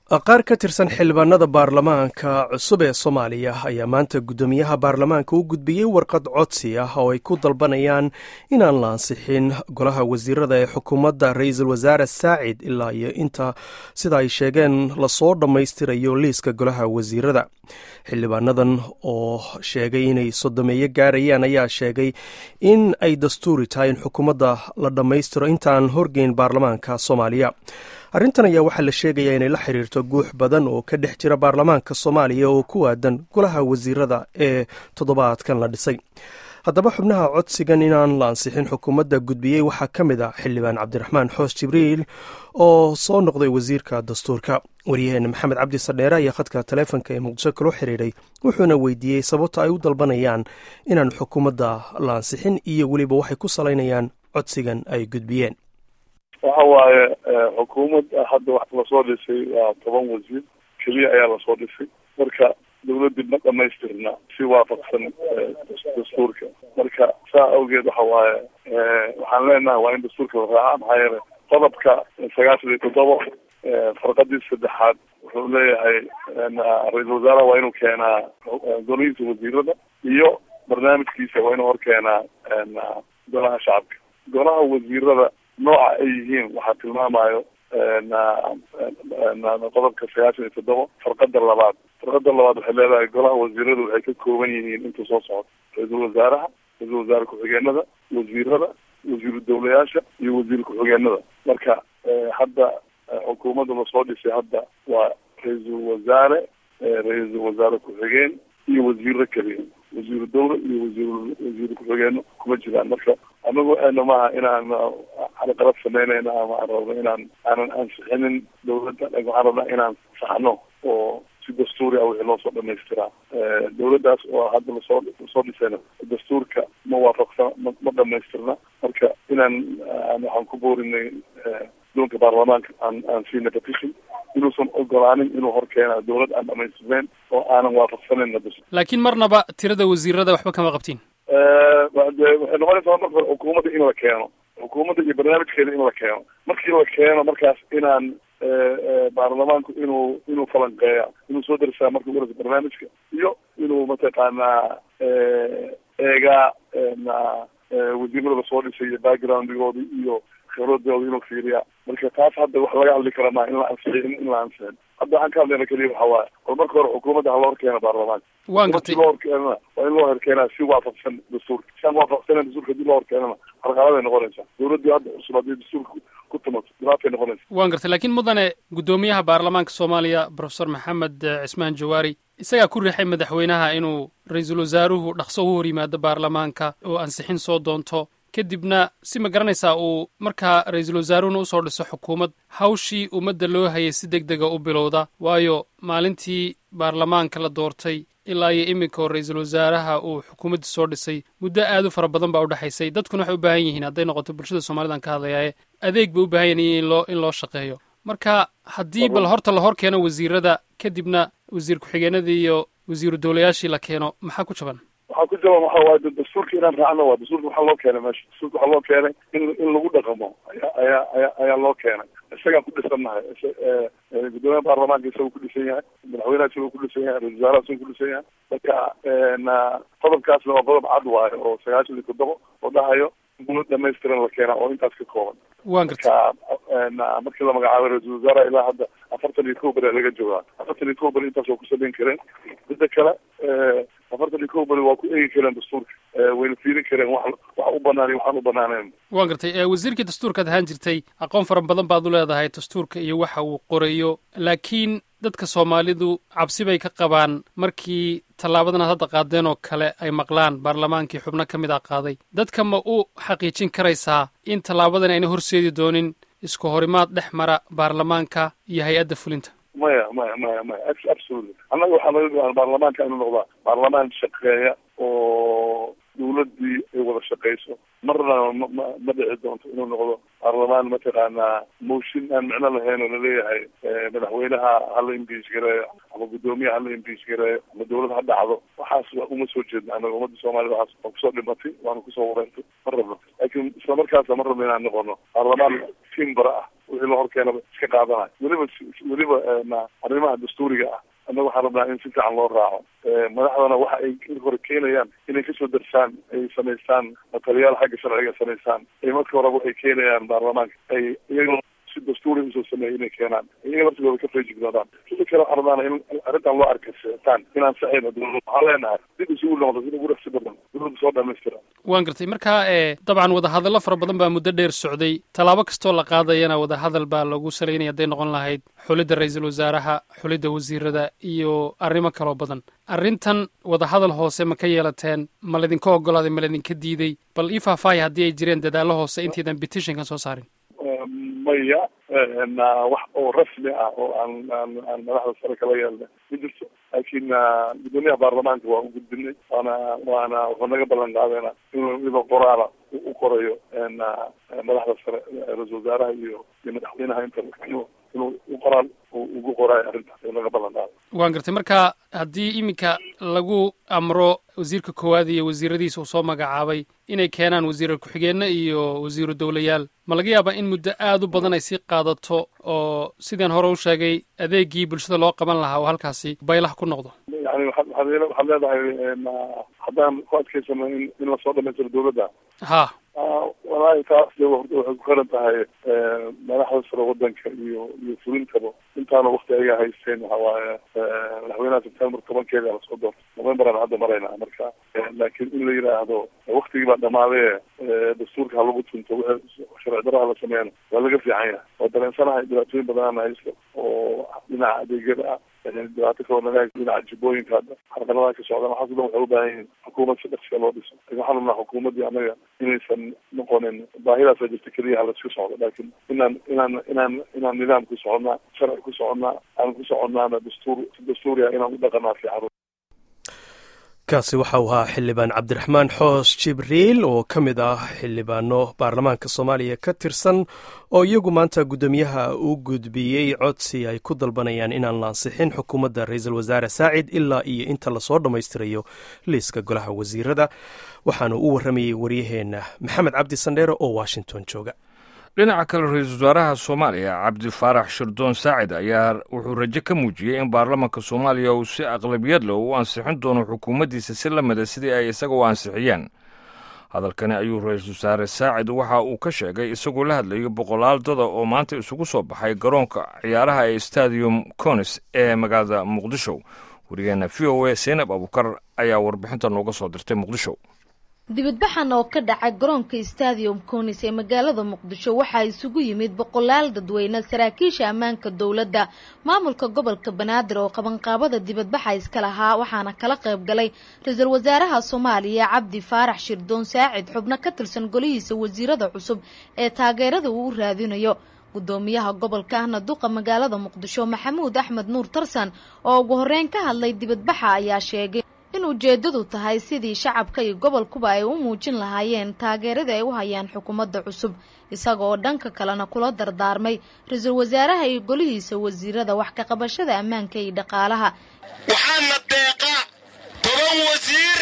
qaar ka tirsan xildhibaanada baarlamaanka cusub ee soomaaliya ayaa maanta guddoomiyaha baarlamaanka u gudbiyey warqad codsi ah oo ay ku dalbanayaan inaan la ansixin golaha wasiirada ee xukuumadda ra-iisul wasaare saacid ilaa iyo inta sida ay sheegeen lasoo dhammaystirayo liiska golaha wasiirada xildhibaanadan oo sheegay inay sodomeeyo gaarayaan ayaa sheegay in ay dastuuri tahay in xukuumadda la dhammaystiro intaan horgeyn baarlamaanka soomaaliya arrintan ayaa waxaa la sheegayaa inay la xiriirto guux badan oo ka dhex jira baarlamaanka soomaaliya oo ku aadan golaha wasiirada ee toddobaadkan la dhisay haddaba xubnaha codsigan inaan la ansixin xukuumadda gudbiyey waxaa ka mid ah xildhibaan cabdiraxmaan xoos jibriil oo soo noqday wasiirka dastuurka waryaheena maxamed cabdi sadheere ayaa khadka taleefonka ee muqdisho kala xiriiray wuxuuna weydiiyey sababta ay u dalbanayaan inaan xukuumadda la ansixin iyo weliba waxay ku salaynayaan codsigan ay gudbiyeen waxa waaye xukuumad hadda wax lasoo dhisay waa toban wasiir keliya ayaa lasoo dhisay marka dawladdii ma dhamaystirna si waafaqsan dastuurka marka saa awgeed waxa waaye waxaan leenahay waa in dastuurka la raaca maxaa yeele qodobka sagaashan iyo toddoba farqadii saddexaad wuxuu leeyahay ra-iisul wasaaraha waa inuu keenaa golihiisa wasiirada iyo barnaamijkiisa waa inuu hor keenaa golaha shacabka golaha wasiirada nooca ay yihiin waxaa tilmaamayo qodobka sagaashan iyo toddoba farqada labaad farqada labaad waxay leedahay golaha wasiiradu waxay ka kooban yihiin inta soo socda ra-iisul wasaaraha ra-iisul wasaare ku-xigeenada wasiirada wasiiru dawlayaasha iyo wasiir ku-xigeenada marka hadda xukuumadda lasoo dhisay hadda waa ra-iisul wasaare ra-iisul wasaare ku-xigeen iyo wasiiro keliya wasiiru dawla iyo wasiir wasiiru ku-xigeeno kuma jiraan marka anagu ana maaha inaan xalaqalad sameynayna ama aan rabno inaan aanan ansixinin dawladda waxaan rabnaa inaan saxno oo si dastuuri ah wixii loo soo dhamaystiraa dawladdaas oo hadda lasoo lasoo dhisayna dastuurka ma waafaqsan ma ma dhamaystirna marka inaan waxaan ku boorinay doonka baarlamaanka aan aan siina petition inuusan ogolaanin inuu hor keena dawlad aan dhamaystirnayn oo aanan waafaqsanayna laakiin marnaba tirada wasiirada waxba kama qabtiin de waxay noqonaysaa marka hore xukuumadda in la keeno xukuumadda iyo barnaamijkeeda in la keeno markii la keeno markaas inaan baarlamaanku inuu inuu falanqeeya inuu soo darisaa marka uguhoreysa barnaamijka iyo inuu mataqaanaa eegaa wasiirada lasoo dhisay iyo backgroundgooda iyo khibradooda inuu fiiriya marka taas hadda wax laga hadli kara maa in la ansixin in la ansixin hadda waxaan ka hadlayna keliya waxa waaye bal marka hore xukuumadda ha loo horkeena baarlamaanka waan gartay loo horkeenana waa in loo horkeenaa si waafaqsan dastuurka si aan waafaqsanen dastuurka hadii loo horkeenana carqaladay noqonaysaa dawladdii hadda cusub haddii dastuurka ku tumato dhibaatay noqonaysa waan gartay laakiin mudane guddoomiyaha baarlamaanka soomaaliya profesor maxamed cismaan jawaari isagaa ku riixay madaxweynaha inuu ra-iisul wasaaruhu dhaqso u hor yimaado baarlamaanka oo ansixin soo doonto kadibna si ma garanaysaa uu markaa ra-iisul wasaaruhuna usoo dhiso xukuumad hawshii ummadda loo hayay si deg dega u bilowda waayo maalintii baarlamaanka la doortay ilaa iyo iminka oo ra-iisul wasaaraha uu xukuumadda soo dhisay muddo aad u fara badan baa udhexaysay dadkuna waxay u baahan yihiin hadday noqoto bulshada soomalidan ka hadlayaaye adeeg bay u baahan yihin in loo in loo shaqeeyo marka haddii bal horta la hor keeno wasiirada kadibna wasiir ku-xigeenadii iyo wasiiru dawlayaashii la keeno maxaa ku jaban waxaa ku jaban waxa waaye dastuurka inaan raacno waa dastuurka waxaa loo keenay meesha dastuurka waxaa loo keenay in in lagu dhaqamo ayaa ayaa ayaa ayaa loo keenay isagaan ku dhisannahay guddoomiyaha baarlamaanka isagoo ku dhisan yahay madaxweynaha isagoo ku dhisan yahay ra-isul wasaaraha isagoo ku dhisan yahay marka qodobkaasna waa qodob cad waayo oo sagaashan iyo toddoba oo dhahayo dawlad dhamaystiran la keenaa oo intaas ka kooban waan gartay marka markii la magacaabay ra-isul wasaaraha ilaa hadda afartan iyo kow beri laga joogaa afartan iyo kow beri intaas waa ku samayn kareen midda kale afartan iyo kow beri waa ku eegi kareen dastuurka wayna fiirin kareen wax wax u banaan iyo waxaan u banaaneyn waan gartay wasiirkii dastuurkaad ahaan jirtay aqoon fara badan baad u leedahay dastuurka iyo waxa uu qorayo laakiin dadka soomaalidu cabsi bay ka qabaan markii tallaabadan aad hadda qaadeen oo kale ay maqlaan baarlamaankii xubno ka mid a qaaday dadka ma u xaqiijin karaysaa in tallaabadan ayna horseedi doonin isku horimaad dhex mara baarlamaanka iyo hay-adda fulinta maya maya maya maya absolutely annaga waxaa laga goaan baarlamaanka inuu noqdaa baarlamaan shaqeeya oo dawladdii ay wada shaqeyso marna ma ma ma dhici doonto inuu noqdo baarlamaan mataqaanaa mooshin aan micno lahayn oo laleeyahay madaxweynaha hala imbiis gareeyo ama guddoomiyaha hala imbiis gareeyo ama dawlad ha dhacdo waxaas uma soo jeedna anaga ummadda soomaalida waxaas waa kusoo dhimatay waana kusoo wareertay ma rabno laakiin isla markaasa ma rabno inaan noqono baarlamaan timbara ah wixii la horkeenaba iska qaadanayo weliba weliba arrimaha dastuuriga ah annaga waxaan rabnaa in si fiican loo raaco madaxdana waxa ay hore keenayaan inay kasoo darsaan ay samaystaan mataliyaal xagga sharciga samaystaan ay marka horeba waxay keenayaan baarlamaanka ay iyagoo si dastuuri usoo sameeyay inay keenaan iyaga laftigooda ka feejignoodaan sida kale waxaan rabnaana in arrintan loo arkasitaan inaan saxayno dowlada waxaan leenahay dib isugu noqdo sida ugu dhaqsi badan dowladda soo dhamaystira waan gartay marka dabcan wadahadallo fara badan baa muddo dheer socday tallaabo kastoo la qaadayana wadahadal baa lagu salaynaya hadday noqon lahayd xulidda ra-iisul wasaaraha xulidda wasiirada iyo arrimo kaloo badan arrintan wadahadal hoose ma ka yeelateen ma laydinka ogolaaday ma laydinka diiday bal ii faahfaahya haddii ay jireen dadaallo hoose intaydan petitionkan soo saarin maya wax oo rasmi ah oo aan aan aan madaxda sare kala yeelna ma jirto laakiin gudoomiyaha baarlamaanka waa u gudbinay waana waana wuxuu naga ballan qaadayna inuu iyadoo qoraala u qorayo madaxda sare ra-isul wasaaraha iyo iyo madaxweynaha inta inuu inuu u qoraal ugu qoraayo arrintaas uu naga ballan qaaday waan gartay marka haddii iminka lagu amro wasiirka koowaad iyo wasiiradiisa uu soo magacaabay inay keenaan wasiirar ku-xigeenno iyo wasiiru dowlayaal ma laga yaabaa in muddo aada u badan ay sii qaadato oo sidaan hore u sheegay adeegii bulshada loo qaban lahaa oo halkaasi baylah ku noqdo yani waxaad waxaad leedahay haddaan ku adkaysano in in lasoo dhamaystiro dowladda ha walaahi taas de waxay ku xiran tahay madaxda sare wadanka iyo iyo fulintaba intaana wakti ayaga haysteen waxa waaye madaxweynaha sebtembar tobankeeda lasoo doorto novemberaan hadda maraynaa marka laakiin in la yidhaahdo waktigii baa dhamaadee dastuurka ha lagu tunto wixii sharci daraha la sameeyana waa laga fiican yahay waa dareensanahay dhibaatooyin badanana haysto oo dhinaca adeegyada ah dhibaato kaloo naga haysto dhinaca jibooyinka hadda xarqaladaha ka socdaan waxaas o dhan waxay u baahan yihiin xukuumad si dhaqsiya loo dhiso lakin waxaan rabnaa xukuumaddii annaga inaysan noqonin baahidaasa jirta keliya halaisku socdo laakiin inaan inaan inaan inaan nidaam ku soconnaa sharci ku soconnaa aan ku soconnaana dastuur si dastuuriya inaan u dhaqanaa fiican kaasi waxa uu ahaa xildhibaan cabdiraxmaan xoos jibriil oo ka mid ah xildhibaano baarlamaanka soomaaliya ka tirsan oo iyagu maanta guddoomiyaha u gudbiyey codsi ay ku dalbanayaan inaan la ansixin xukuumadda ra-iisul wasaare saacid ilaa iyo inta lasoo dhammaystirayo liiska golaha wasiirada waxaanu u warramayey waryaheenna maxamed cabdi sandheere oo washington jooga dhinaca kale ra-iisul wasaaraha soomaaliya cabdi faarax shirdoon saacid ayaa wuxuu rajo ka muujiyey in baarlamaanka soomaaliya uu si aqlabiyad leh u ansixin doono xukuumaddiisa si la mida sidii ay isaga u ansixiyeen hadalkani ayuu ra-iisul wasaare saacid waxa uu ka sheegay isagoo la hadlayo boqolaal dada oo maanta isugu soo baxay garoonka ciyaaraha ee stadium conis ee magaalada muqdisho wariyeenna v o a seenab abukar ayaa warbixinta nooga soo dirtay muqdisho dibadbaxan oo ka dhacay garoonka stadium conis ee magaalada muqdisho waxaa isugu yimid boqolaal dadweyne saraakiisha ammaanka dowladda maamulka gobolka banaadir oo qabanqaabada dibadbaxa iska lahaa waxaana kala qayb galay ra-iisul wasaaraha soomaaliya cabdi faarax shirdoon saacid xubno ka tirsan golihiisa wasiirada cusub ee taageerada uu u raadinayo gudoomiyaha gobolka ahna duqa magaalada muqdisho maxamuud axmed nuur tarsan oo ugu horeyn ka hadlay dibadbaxa ayaa sheegay in ujeeddadu tahay sidii shacabka iyo gobolkuba ay u muujin lahaayeen taageerada ay u hayaan xukuumadda cusub isaga oo dhanka kalena kula dardaarmay ra-iisul wasaaraha iyo golihiisa wasiirada wax ka qabashada ammaanka iyo dhaqaalaha waxaana deeqa toban wasiir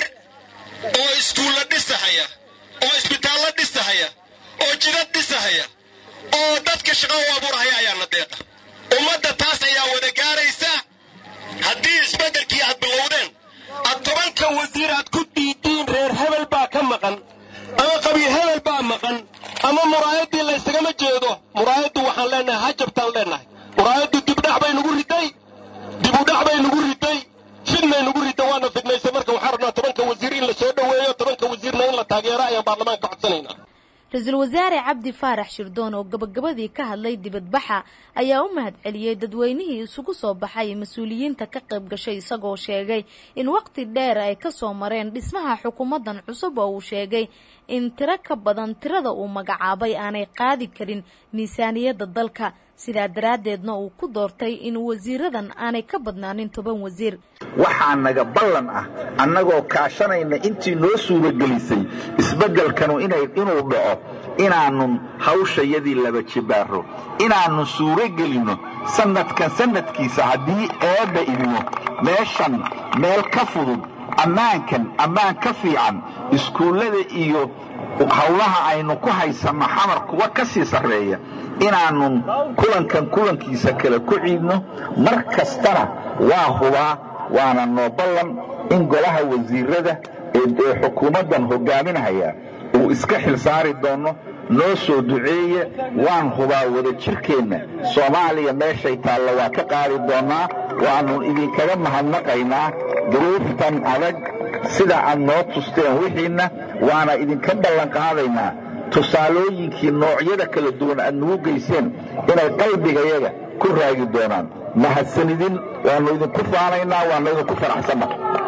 oo iskuulla dhisahaya oo isbitaallo dhisahaya oo jidad dhisahaya oo dadka shaqo u abuurahaya ayaana deeqa ummadda taas ayaa wada gaaraysa haddii isbeddelkii aad bilowdeen ad tobanka wasiir aad ku diidiin reer hebel baa ka maqan ama qabiil hebel baa maqan ama muraayaddii laysagama jeedo muraayaddu waxaan leenahay hajabtaan leennahay muraayaddu dibdhac bay nugu riday dibudhac bay nugu riday fidnay nugu ridda waana fidnaysay marka waxaan rabnaa tobanka wasiir in la soo dhoweeyo tobanka wasiirna in la taageero ayaan baarlamaanka codsanaynaa ra-iisul wasaare cabdi faarax shirdoon oo gabagabadii ka hadlay dibadbaxa ayaa u mahad celiyey dadweynihii isugu soo baxay mas-uuliyiinta ka qayb gashay isagoo sheegay in waqti dheer ay ka soo mareen dhismaha xukuumaddan cusub oo uu sheegay in tiro ka badan tirada uu magacaabay aanay qaadi karin miisaaniyadda dalka sidaa daraaddeedna uu ku doortay in wasiiradan aanay ka badnaanin toban wasiir waxaa naga ballan ah annagoo kaashanayna intii noo suuragelisay isbeddelkanu inuu dhaco inaannun hawshayadii laba jibaaro inaannu suuragelinno sannadkan sannadkiisa haddii eebba idmo meeshan meel ka fudud ammaankan ammaan ka fiican iskuullada iyo hawlaha aynu ku haysanno xamar kuwa ka sii sarreeya inaanun kulankan kulankiisa kale ku ciidno mar kastana waa hubaa waana noo ballan in golaha wasiirada ee xukuumaddan hogaaminahaya uu iska xilsaari doono noo soo duceeye waan hubaa wada jirkeenna soomaaliya meeshay taalla waa ka qaadi doonnaa waannu idinkaga mahadnaqaynaa duruuftan adag sida aad noo tusteen wixiinna waana idinka ballanqaadaynaa tusaalooyinkii noocyada kala duwan aad nagu geyseen inay qalbigayaga ku raagi doonaan mahadsanidin waannu idinku faanaynaa waannu idinku faraxsanna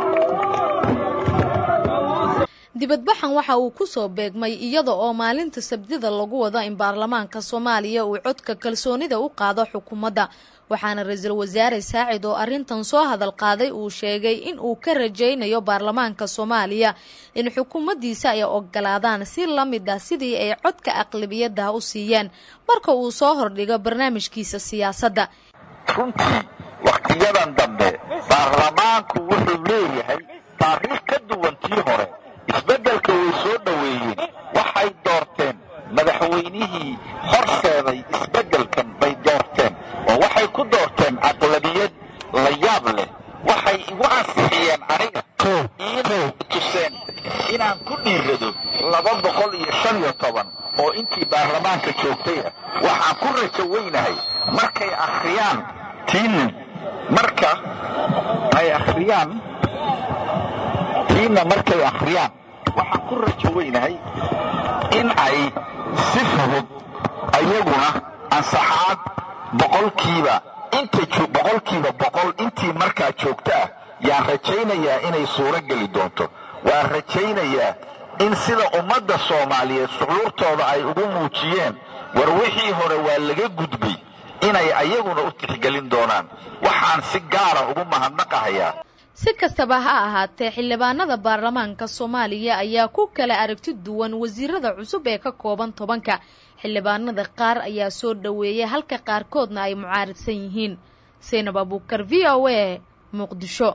dibadbaxan waxa uu ku soo beegmay iyada oo maalinta sabtida lagu wado in baarlamaanka soomaaliya uu codka kalsoonida u qaado xukuumadda waxaana ra-iisul wasaare saacid oo arrintan soo hadal qaaday uu sheegay in uu ka rajaynayo baarlamaanka soomaaliya in xukuumaddiisa ay ogolaadaan si la mid ah sidii ay codka aqlabiyadda u siiyeen marka uu soo hordhigo barnaamijkiisa siyaasadda runtii wakhtiyadan dambe baarlamaanku wuxuu leeyahay taariikh ka duwan tii hore isbeddelka way soo dhoweeyeen waxay doorteen madaxweynihii horseeday isbeddelkan bay doorteen oo waxay ku doorteen aqlabiyad la yaab leh waxay igu ansixiyeen aniga iinay tuseen inaan ku dhiirado laba boqol iyo shan iyo toban oo intii baarlamaanka joogtay ah waxaan ku rajo weynahay markay akhriyaan tiina marka ay akhriyaan tiina markay akhriyaan waxaan ku rajo weynahay in ay si fudud ayaguna ansaxaad boqolkiiba inta boqolkiiba boqol intii markaa joogta ah yaan rajaynayaa inay suuro geli doonto waan rajaynayaa in sida ummadda soomaaliyeed shucuurtooda ay ugu muujiyeen war wixii hore waa laga gudbay inay ayaguna u tixgelin doonaan waxaan si gaara ugu mahadnaqahayaa si kastaba ha ahaatee xildhibaanada baarlamaanka soomaaliya ayaa ku kala aragti duwan wasiirada cusub ee ka kooban tobanka xildhibaanada qaar ayaa soo dhoweeyay halka qaarkoodna ay mucaaridsan yihiin saynab abuukar v o a muqdisho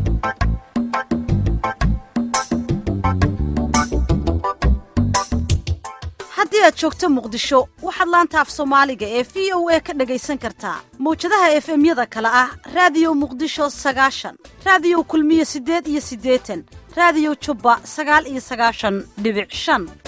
haddii aad joogto muqdisho waxaad laanta af soomaaliga ee v o a ka dhagaysan kartaa mawjadaha efemyada kale ah raadiyo muqdisho sagaashan raadiyo kulmiye siddeed iyo siddeetan raadiyo jubba sagaal iyo sagaashan dhibic shan